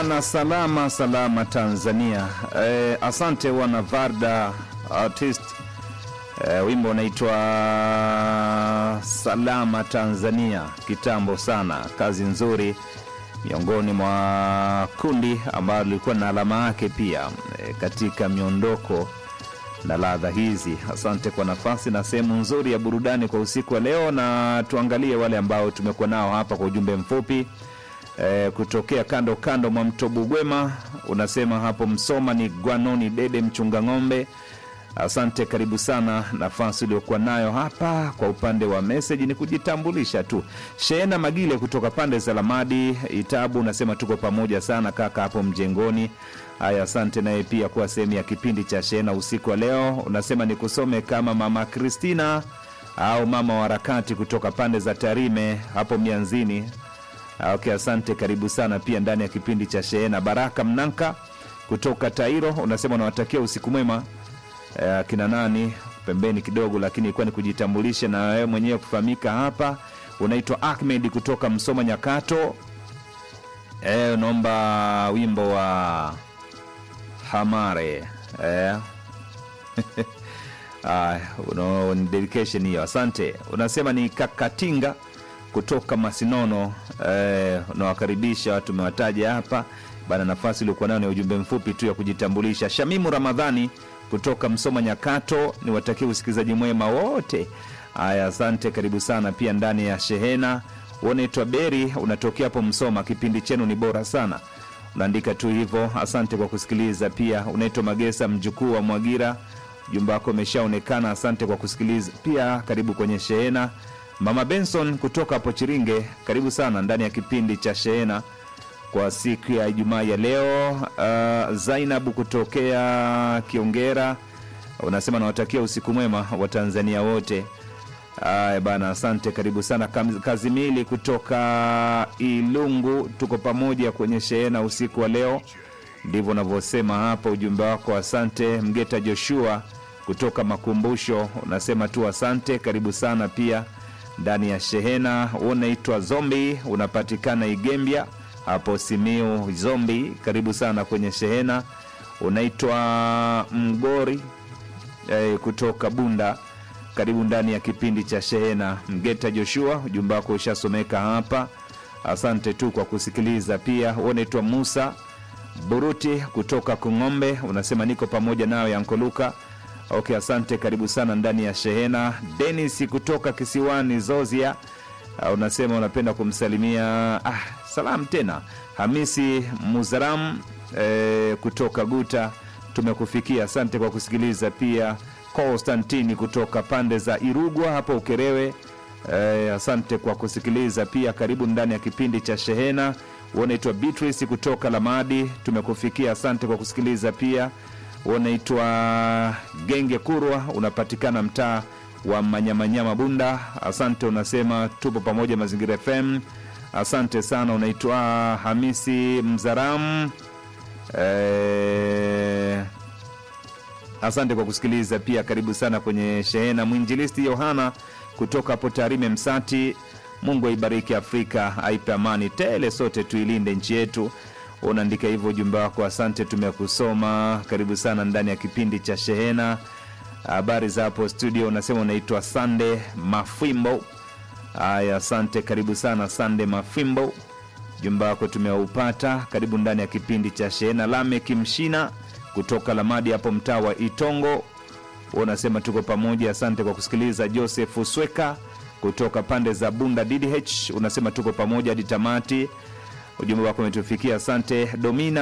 na salama salama Tanzania. Eh, asante wana Varda artist. Eh, wimbo unaitwa Salama Tanzania, kitambo sana, kazi nzuri miongoni mwa kundi ambalo lilikuwa na alama yake pia eh, katika miondoko na ladha hizi. Asante kwa nafasi na sehemu nzuri ya burudani kwa usiku wa leo, na tuangalie wale ambao tumekuwa nao hapa kwa ujumbe mfupi e, kutokea kando kando mwa mto Bugwema. Unasema hapo Msoma ni Gwanoni Dede mchunga ng'ombe. Asante, karibu sana. Nafasi uliokuwa nayo hapa kwa upande wa meseji ni kujitambulisha tu. Sheena Magile kutoka pande za Lamadi Itabu unasema tuko pamoja sana kaka hapo mjengoni. Haya, asante naye pia kuwa sehemu ya kipindi cha Sheena usiku wa leo. Unasema nikusome kama mama Kristina au mama wa harakati kutoka pande za Tarime hapo Mianzini. Ah, Okay, asante, karibu sana pia ndani ya kipindi cha Sheena. Baraka Mnanka kutoka Tairo unasema unawatakia usiku mwema eh, kina nani pembeni kidogo, lakini ilikuwa ni kujitambulisha na wewe mwenyewe kufahamika hapa. Unaitwa Ahmed kutoka Msoma Nyakato. Eh, unaomba wimbo wa Hamare eh. Ah, uno, ni dedication hiyo, asante. Unasema ni Kakatinga kutoka Masinono eh, unawakaribisha watu umewataja hapa bana. Nafasi iliokuwa nayo ni ujumbe mfupi tu ya kujitambulisha. Shamimu Ramadhani kutoka Msoma Nyakato, ni watakia usikilizaji mwema wote. Haya, asante, karibu sana pia ndani ya shehena. Unaitwa Beri, unatokea hapo Msoma, kipindi chenu ni bora sana, unaandika tu hivyo. Asante kwa kusikiliza. Pia unaitwa Magesa, mjukuu wa Mwagira, ujumbe wako umeshaonekana. Asante kwa kusikiliza pia, karibu kwenye shehena. Mama Benson kutoka hapo Chiringe, karibu sana ndani ya kipindi cha shehena kwa siku ya Ijumaa ya leo. Uh, Zainabu kutokea Kiongera unasema nawatakia usiku mwema wa Tanzania wote. Aya bana, asante, karibu sana. Kam- Kazimili kutoka Ilungu, tuko pamoja kwenye shehena usiku wa leo, ndivyo unavyosema hapa ujumbe wako. Asante. Mgeta Joshua kutoka Makumbusho unasema tu asante, karibu sana pia ndani ya shehena. Unaitwa Zombi, unapatikana Igembya hapo Simiu. Zombi, karibu sana kwenye shehena. Unaitwa Mgori eh, kutoka Bunda, karibu ndani ya kipindi cha shehena. Mgeta Joshua, ujumbe wako ushasomeka hapa, asante tu kwa kusikiliza. Pia unaitwa Musa Buruti kutoka Kung'ombe, unasema niko pamoja nawe Yankoluka. Okay, asante, karibu sana ndani ya shehena. Denis kutoka kisiwani Zozia, uh, unasema unapenda kumsalimia ah, salam tena. Hamisi Muzaram eh, kutoka Guta, tumekufikia. Asante kwa kusikiliza. Pia Konstantini kutoka pande za Irugwa hapo Ukerewe, eh, asante kwa kusikiliza pia. Karibu ndani ya kipindi cha shehena. Unaitwa Beatrice kutoka Lamadi, tumekufikia. Asante kwa kusikiliza pia. Unaitwa Genge Kurwa, unapatikana mtaa wa Manyamanyama Bunda. Asante, unasema tupo pamoja Mazingira FM. Asante sana. Unaitwa Hamisi Mzaramu eh, asante kwa kusikiliza pia. Karibu sana kwenye shehena. Mwinjilisti Yohana kutoka hapo Tarime Msati, Mungu aibariki Afrika, aipe amani tele, sote tuilinde nchi yetu. Unaandika hivyo ujumbe wako, asante, tumekusoma. Karibu sana ndani ya kipindi cha shehena. Habari za hapo studio, unasema unaitwa Sande Mafimbo. Haya, asante, karibu sana Sande Mafimbo, ujumbe wako tumeupata. Karibu ndani ya kipindi cha shehena. Lamek Mshina kutoka Lamadi hapo mtaa wa Itongo, unasema tuko pamoja, asante kwa kusikiliza. Joseph Sweka kutoka pande za Bunda DDH, unasema tuko pamoja hadi tamati. Ujumbe wako umetufikia, asante. Domina